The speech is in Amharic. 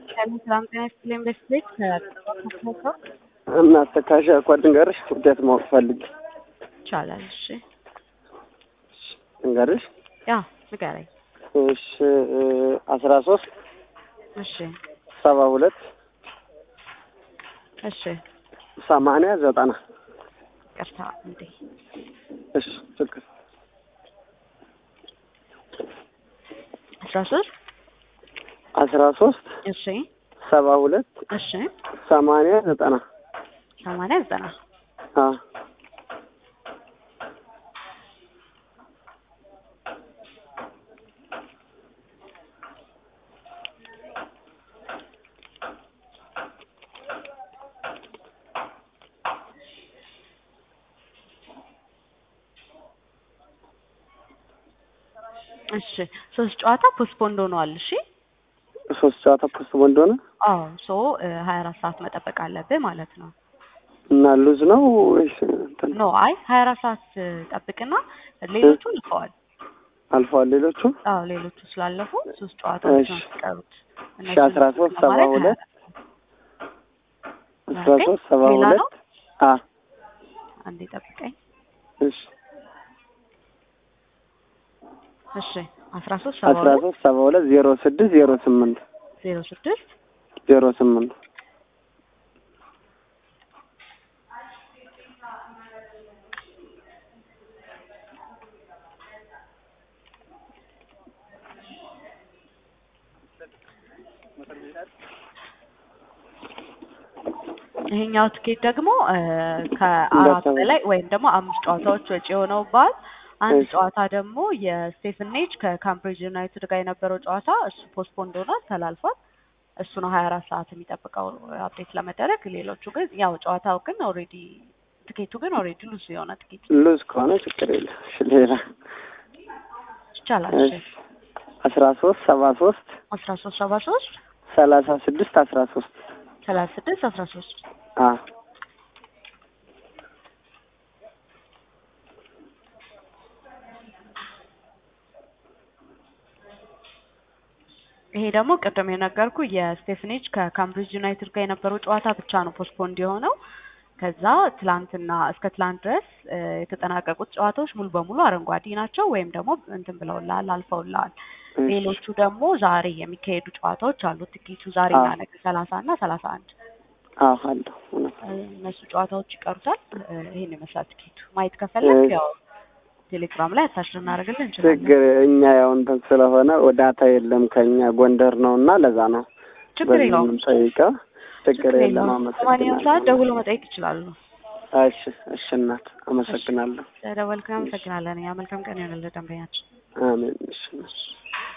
ሰላም ጤና ይስጥልኝ። በስቤት ከጠቀሰው እና ተካሻ እኮ ድንገርሽ ውደት ማወቅ ፈልግ ይቻላል። እሺ ድንገርሽ ያ ንገረኝ። እሺ አስራ ሶስት እሺ ሰባ ሁለት እሺ ሰማንያ ዘጠና ቅርታ እንዴ እሺ ችግር አስራ ሶስት አስራ ሶስት እሺ ሰባ ሁለት እሺ ሰማንያ ዘጠና ሰማንያ ዘጠና አ እሺ ሶስት ጨዋታ ፖስትፖንድ ሆነዋል። እሺ ሶስት ጨዋታ ፖስት ቦንድ ሆነ አዎ ሶ ሀያ አራት ሰዓት መጠበቅ አለብህ ማለት ነው። እና ሉዝ ነው ወይስ እንትን ኖ አይ ሀያ አራት ሰዓት ጠብቅና ሌሎቹ ልከዋል። አልፈዋል ሌሎቹ? አዎ ሌሎቹ ስላለፉ ሶስት ጨዋታዎች ነው እሺ። የሚቀሩት። እሺ አስራ ሶስት ሰባ ሁለት አስራ ሶስት ሰባ ሌላ ነው? ሁለት አ አንዴ ጠብቀኝ። እሺ እሺ አስራ ሶስት ሰባ አስራ ሁለት ሶስት ሰባ ሁለት ዜሮ ስድስት ዜሮ ስምንት ዜሮ ስድስት ዜሮ ስምንት ይሄኛው ትኬት ደግሞ እ ከአራት እንዳሰበው። በላይ ወይም ደግሞ አምስት ጨዋታዎች ወጪ የሆነውባል። አንድ እሺ። ጨዋታ ደግሞ የስቴፈን ኔጅ ከካምብሪጅ ዩናይትድ ጋር የነበረው ጨዋታ እሱ ፖስትፖንድ ሆኗል፣ ተላልፏል። እሱ ነው ሀያ አራት ሰዓት የሚጠብቀው አፕዴት ለመደረግ። ሌሎቹ ግን ያው ጨዋታው ግን ኦልሬዲ ትኬቱ ግን ኦልሬዲ ሉዝ የሆነ ትኬት ሉዝ ከሆነ ችግር የለም። እሺ ሌላ ይቻላል። እሺ አስራ ሶስት ሰባ ሶስት አስራ ሶስት ሰባ ሶስት ሰላሳ ስድስት አስራ ሶስት ሰላሳ ስድስት አስራ ሶስት አ ይሄ ደግሞ ቅድም የነገርኩ የስቴፍኔጅ ከካምብሪጅ ዩናይትድ ጋር የነበረው ጨዋታ ብቻ ነው ፖስትፖንድ የሆነው። ከዛ ትላንትና እስከ ትላንት ድረስ እ የተጠናቀቁት ጨዋታዎች ሙሉ በሙሉ አረንጓዴ ናቸው ወይም ደግሞ እንትን ብለውልሃል አልፈውልሃል። እሺ። ሌሎቹ ደግሞ ዛሬ የሚካሄዱ ጨዋታዎች አሉ። ትኬቱ ዛሬና አዎ። ነገ ሰላሳ እና ሰላሳ አንድ አዎ አለሁ እውነት እነሱ ጨዋታዎች ይቀሩታል። እ ይሄን ይመስላል ትኬቱ። ማየት ከፈለግ እሺ። ያው ቴሌግራም ላይ አታች ልናደርግልህ እንችላለን። ችግር እኛ ያው እንትን ስለሆነ ዳታ የለም ከኛ ጎንደር ነው እና ለዛ ነው ችግር በዚህ የለውም። የምንጠይቀው። ችግር የለም። በማንኛውም ሰዓት አመሰግናለሁ። ደውሎ መጠየቅ ይችላሉ። እሺ እሺ እናት አመሰግናለሁ። ስለደወልክ አመሰግናለን። ያ መልካም ቀን ይሆንልህ ደንበኛችን። አሜን እሺ እሺ